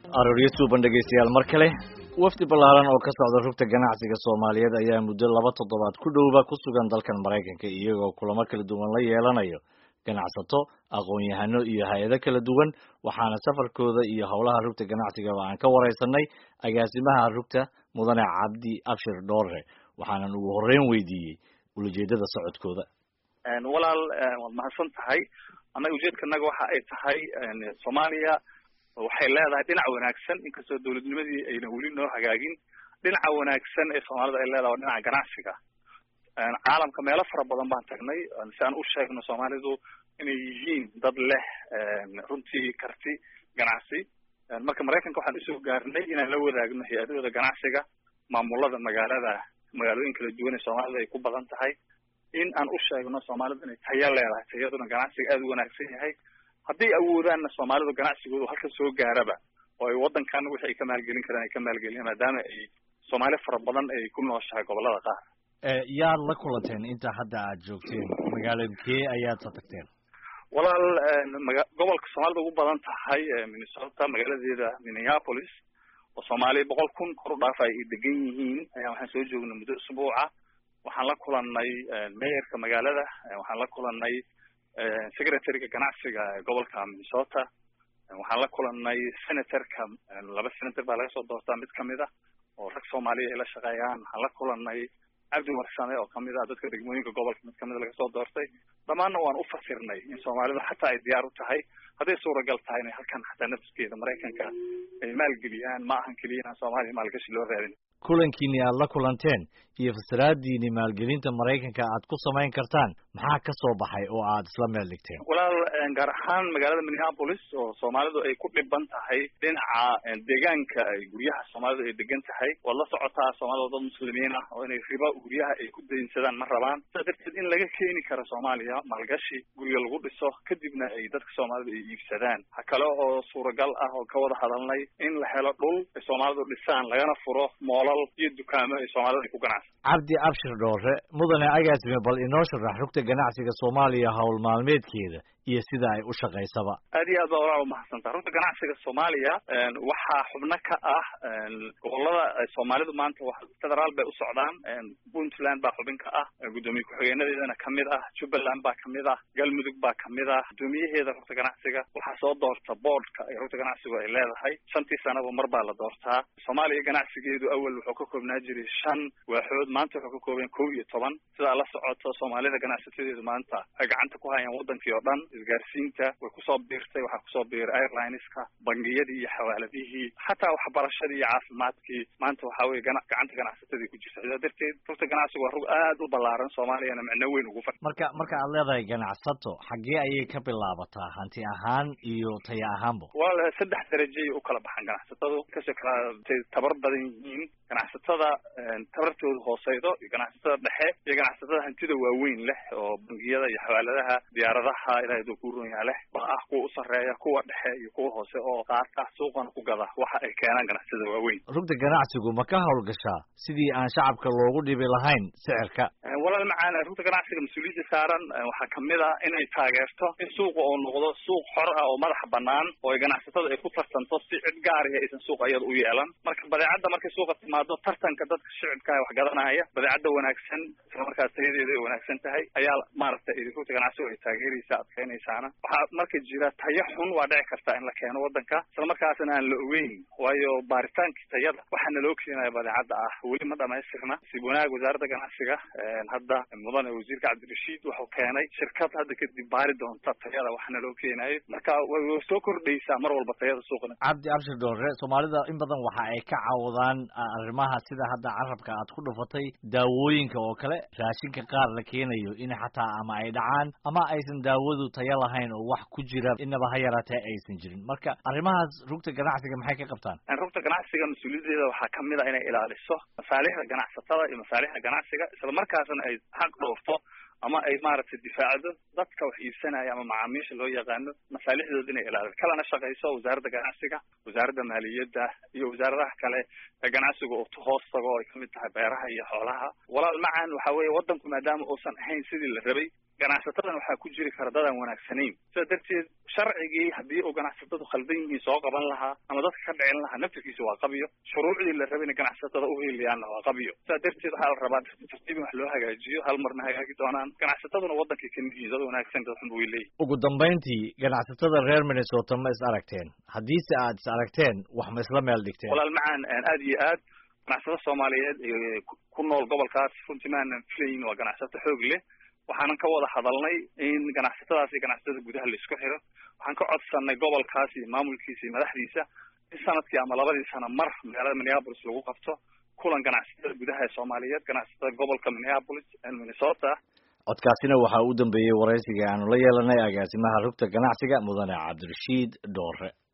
arooryo suuban dhegaystayaal mar kale wafdi ballaaran oo ka socda rugta ganacsiga soomaaliyeed ayaa muddo laba toddobaad ku dhowba ku sugan dalkan maraykanka iyagoo kulamo kala duwan la yeelanayo ganacsato aqoon-yahano iyo hay-ado kala duwan waxaana safarkooda iyo howlaha rugta ganacsigaba aan ka wareysanay agaasimaha rugta mudane cabdi abshir dhoore waxaanan ugu horreyn weydiiyey ulajeedada socodkooda walaal waad mahadsan tahay annaga ujeedkanaga waxa ay tahay soomaaliya waxay leedahay dhinac wanaagsan inkastoo dawladnimadii ayna weli noo hagaagin dhinaca wanaagsan ee soomaalida ay leedahay waa dhinaca ganacsiga caalamka meelo fara badan baan tagnay si aan u sheegno soomaalidu inay yihiin dad leh runtii karti ganacsi marka maraykanka waxaan usoo gaarnay inaan la wadaagno hay-adahooda ganacsiga maamulada magaalada magaalooyin kala duwan ee soomaalida ay ku badan tahay in aan u sheegno soomaalidu inay tayo leedahay tayaduna ganacsiga aada u wanaagsan yahay hadday awoodaanna soomaalidu ganacsigoodu halka soo gaaraba oo ay waddankan wixii ay ka maalgelin karaan ay ka maalgeliyaan maadaama ay soomaali fara badan ay ku nooshahay gobolada qaar yaad la kulanteen inta hadda aad joogteen magaaladkee ayaad sa tagteen walaal maga gobolka soomaalida ugu badan tahay minnesota magaaladeeda minneapolis oo soomaaliya boqol kun kor u dhaafa ay degan yihiin ayaa waxaan soo joognay muddo usbuuca waxaan la kulanay mayorka magaalada waxaan la kulanay secretaryga ganacsiga gobolka minnesota waxaan la kulanay senatorka laba senator baa laga soo doortaa mid kamid ah oo rag soomaaliya ay la shaqeeyaan waxaan la kulanay cabdi warsame oo kamid ah dadka degmooyinka gobolka mid kamida laga soo doortay dhammaanna waan u fasirnay in soomaalidu xataa ay diyaar u tahay hadday suuragal tahay inay halkan xataa nafskeeda maraykanka ay maalgeliyaan ma ahan keliya inaan soomaaliya maalgashi loo raadin kulankiini aad la kulanteen iyo fasiraadiini maalgelinta maraykanka aad ku samayn kartaan maxaa ka soo baxay oo aad isla meel dhigteen walaal gaar ahaan magaalada minneapolis oo soomaalidu ay ku dhiban tahay dhinaca deegaanka ay guryaha soomaalidu ay degan tahay waad la socotaa soomaalida dad muslimiin ah oo inay riba guryaha ay ku daynsadaan ma rabaan sidaa darteed in laga keeni karo soomaaliya maalgashi guryo lagu dhiso kadibna ay dadka soomaalida ay iibsadaan ha kale oo suuragal ah oo ka wada hadalnay in la helo dhul ay soomaalidu dhisaan lagana furo moolal iyo dukaamo ay soomaalida ay ku ganacsan cabdi abshir dhoore mudane agaasime bal inoo sharax rugta ganacsiga soomaaliya howl maalmeedkeeda iyo sida ay u shaqaysaba aad iyo aad baa walaal umahadsantaa rugta ganacsiga soomaaliya waxaa xubno ka ah gobolada soomaalidu maanta federaal bay u socdaan puntland baa xubin ka ah guddoomiye ku-xigeenadeedana kamid ah jubbaland baa kamid ah galmudug baa kamid ah guddoomiyaheeda rugta ganacsiga waxaa soo doorta boardka ee rugta ganacsigu ay leedahay shantii sanaba mar baa la doortaa soomaaliya ganacsigeedu awal wuxuu ka koobnaa jiray shan waaxood maanta wuxuu ka kooban kow iyo toban sidaa la socoto soomaalida ganacsatadeedu maanta ay gacanta ku hayaan wadankii oo dhan isgaarsiinta way kusoo biirtay waxaa kusoo biiray airlineska bangiyadii iyo xawaaladihii xataa waxbarashadii iyo caafimaadkii maanta waxa weye gana gacanta ganacsatadii ku jirta sidaa darteed rugta ganacsigu waa rug aad u ballaaran soomaaliyana micno weyn ugu fadhi marka marka aad leedahay ganacsato xaggee ayay ka bilaabataa hanti ahaan iyo taya ahaanba walaal saddex darajay u kala baxaan ganacsatadu kasoo kala tabar badan yihiin ganacsatada tabartooda hooseydo iyo ganacsatada dhexe iyo ganacsatada hantida waaweyn leh oo bangiyada iyo xawaaladaha diyaaradaha ilahay duu ku runyaa leh ba ah kuwa u sarreeya kuwa dhexe iyo kuwa hoose oo qaata suuqana ku gada waxa ay keenaan ganacsatada waaweyn rugta ganacsigu ma ka howlgashaa sidii aan shacabka loogu dhibi lahayn sicirka walaal macaan rugta ganacsiga mas-uuliyadda saaran waxaa kamid ah inay taageerto in suuqa oo noqdo suuq xor ah oo madaxa banaan oo ay ganacsatada ay ku tartanto si cid gaarihi aysan suuq iyada u yeelan marka badeecadda markay suuqa timaado tartanka dadka shicibkaah wax gadanaya badeecadda wanaagsan isla markaas tayadeeda ay wanaagsan tahay ayaa maaragtay rugta ganacsigu ay taageeraysa adkeynaysaana waxaa marka jira tayo xun waa dhici karta in la keeno wadanka isla markaasna aan la ogeyn waayo baaritaankii tayada waxaa naloo keenaya badeecadda ah weli ma dhamaystirna sib wanaag wasaaradda ganacsiga hadda mudane wasiirka cabdirashiid wuxuu keenay shirkad hadda kadib baari doonta tayada waxa naloo keenayo marka way soo kordhaysaa mar walba tayada suuqna cabdi abshir dhoore soomaalida in badan waxa ay ka cawdaan arrimaha sida hadda carabka aad ku dhufatay daawooyinka oo kale raashinka qaar la keenayo in xataa ama ay dhacaan ama aysan daawadu tayo lahayn oo wax ku jira inaba ha yaraatee aysan jirin marka arrimahaas rugta ganacsiga maxay ka qabtaan rugta ganacsiga mas-uuliyadeeda waxaa kamid a inay ilaaliso masaalixda ganacsatada iyo masaalixda ganacsiga isla markaasna ay xaq dhoofto ama ay maaragtay difaacdo dadka wax iibsanaya ama macaamiisha loo yaqaano masaalixdooda inay ilaaliso kalana shaqayso wasaaradda ganacsiga wasaaradda maaliyadda iyo wasaaradaha kale ee ganacsiga oo hoos tago ay kamid tahay beeraha iyo xoolaha walaal macan waxa weeye wadanku maadaama uusan ahayn sidii la rabay ganacsatadan waxaa ku jiri kara dadaan wanaagsanayn sidaa darteed sharcigii haddii uu ganacsatadu khaldan yihiin soo qaban lahaa ama dadka ka dhicin lahaa naftirkiisa waa qabiyo shuruucdii la rabay ina ganacsatada u heliyaanna waa qabiyo sidaa darteed waxaa la rabaa tartiib in wax loo hagaajiyo hal marna hagaagi doonaan ganacsataduna waddankay kamid yihiin dad wanaagsan dad xun way leeyihin ugu dambayntii ganacsatada reer minnesota ma is aragteen haddiise aad is aragteen wax ma isla meel dhigteen walaal macaan aad iyo aad ganacsato soomaaliyeed ku nool gobolkaas runtii maanan filayin waa ganacsato xoog leh waxaanan ka wada hadalnay in ganacsatadaas iyo ganacsatada gudaha la isku xiro waxaan ka codsanay gobolkaas iyo maamulkiisa iyo madaxdiisa in sanadkii ama labadii sano mar magaalada minneapolis lagu qabto kulan ganacsatada gudaha ee soomaaliyeed ganacsatada gobolka minneapolis minnesota codkaasina waxaa u dambeeyey waraysiga aanu la yeelanay agaasimaha rugta ganacsiga mudane cabdirashiid dhoore